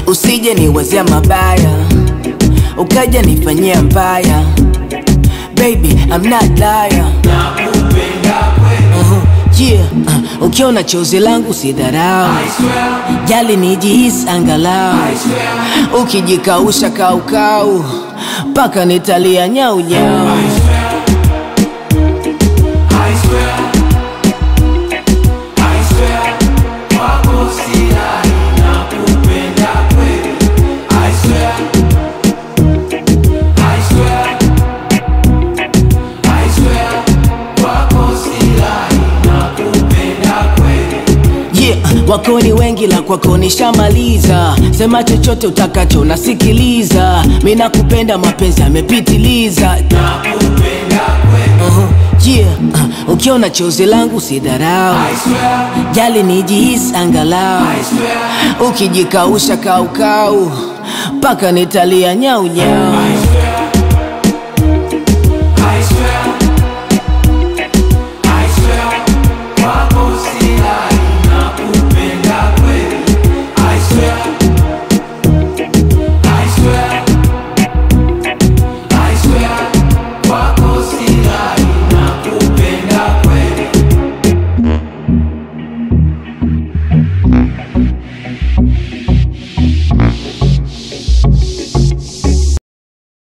usije niwazia mabaya ukaja nifanyia mbaya baby I'm not liar uh-huh. yeah. uh, ukiona chozi langu si dharau jali nijihisi angalau ukijikausha kaukau mpaka nitalia nyau nyau yeah. wako ni wengi la kwako nishamaliza sema chochote utakacho nasikiliza mi nakupenda mapenzi yamepitiliza uh-huh. yeah. uh, ukiona chozi langu si dharau jali nijihisi angalau ukijikausha kaukau mpaka nitalia nyau nyau